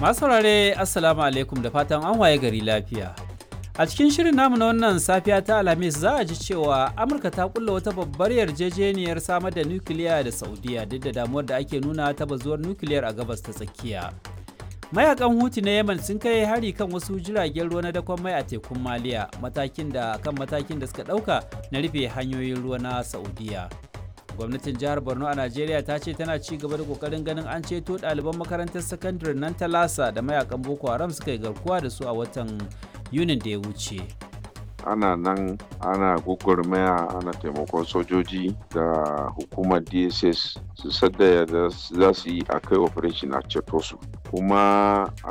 Masu saurare Assalamu alaikum da fatan an waye gari lafiya. A cikin shirin namu na wannan safiya ta Alhamis za a ji cewa Amurka ta kulla wata babbar yarjejeniyar samar da nukiliya da Saudiya duk da damuwar da ake nuna ta bazuwar nukiliyar a gabas ta tsakiya. Mayakan Huti na Yemen sun kai hari kan wasu jiragen ruwa na dakon mai a tekun Maliya matakin da kan matakin da suka ɗauka na rufe hanyoyin ruwa na Saudiya. gwamnatin jihar borno a najeriya ta ce tana ci gaba da kokarin ganin an ceto ɗaliban makarantar sakandare nan ta lasa da mayakan boko haram suka yi garkuwa da su a watan yunin da ya wuce ana nan ana gwagwarmaya ana taimakon sojoji da hukumar dss su sadda da za su yi a kai operation a ceto su kuma